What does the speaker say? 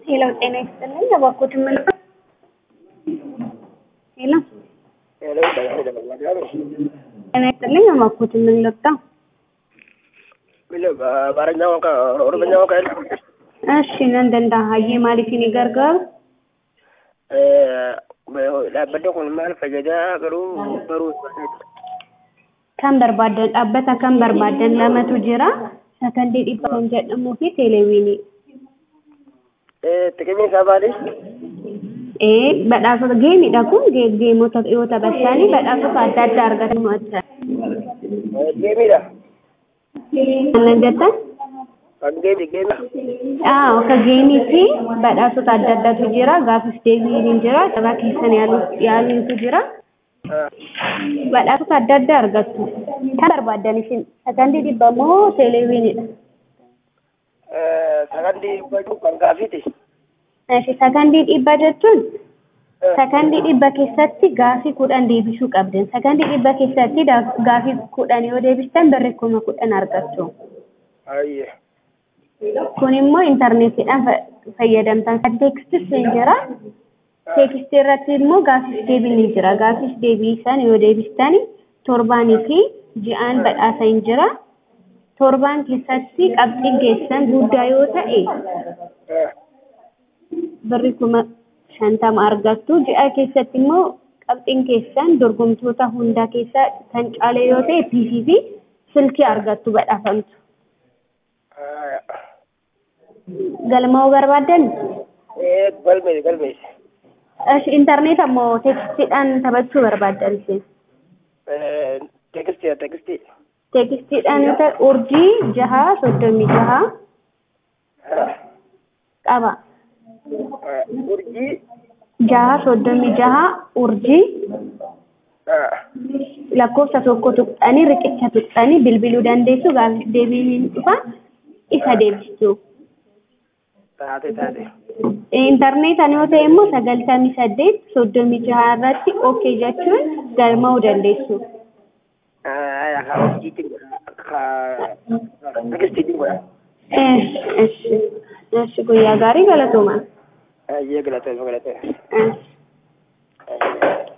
ሄሎ ጤና ይስጥልኝ። እባክዎት ምን ሄሎ ሄሎ ጤና ይስጥልኝ። እባክዎት ምን ልርዳ? በአማርኛ ቋንቋ ኦሮምኛ ቋንቋ የለም እሺ ነን ደንዳሀዬ ማሊፊን gargaaru dhaabbanni kun maal fayyadaa garuu baruu kan barbaadan dhaabbata kan barbaadan lamatu jira sakandii dhibba kan jedhamuu fi teelewiinii. xiqqimni isaa maali? Ee badhaasota geemidha kun geemota yoo taphatanii badhaasota adda addaa argatan mo'atan. Geemiidha. Aannan jettan? Kan geemi geemi. Aa akka geemii fi badhaasota adda addaatu jira gaafis deebiin jira taphaa keessan yaaluutu jira. Badhaasota adda addaa argattu. Kan barbaadan isin sakandii dhibba moo teelewiinidha? Sakandii dhibba kan gaafiiti. Eeshi sakandii dhibba jechuun sakandii dhibba keessatti gaafii kudhan deebisuu qabdan. Sakandii dhibba keessatti gaafii kudhan yoo deebistan birrii kuma kudhan argattu. Ayyee. Kun immoo intarneetiidhaan fayyadamtan. Teekstis ni jira. Teekstii irratti immoo gaafis deebii ni jira. Gaafis deebii isaan yoo deebistan torbaanii fi ji'aan badhaasa ni jira. Torbaan keessatti qabxiin keessan guddaa yoo ta'e birrii kuma shantama argattu. Ji'a keessatti immoo qabxiin keessan dorgomtoota hundaa keessaa kan caale yoo ta'e PC fi silkii argattu badhaafamtu. Galma'uu barbaaddan? Galmeessi galmeessi. Intarneet ammoo teekstiidhaan taphachuu barbaaddan isin? Teekistii teekistii. Teekstiidhaan yoo ta'e urjii jaha soddomii jaha qaba. Urjii. Jaha soddomii jaha urjii lakkoofsa tokko tuqxanii riqicha tuqxanii bilbiluu dandeessu gaafis deebiin dhufa isa deebistu. Taate taate. Intarneetaan yoo ta'e immoo sagaltamii saddeet soddomii jaha irratti ookee jechuun galma'uu dandeessu. Haa urjiitiin godha. Teekistiin godha. Eshi eshi guyyaa gaarii galatoomaa. Ayyee galatoomaa galatoomaa. Eshi.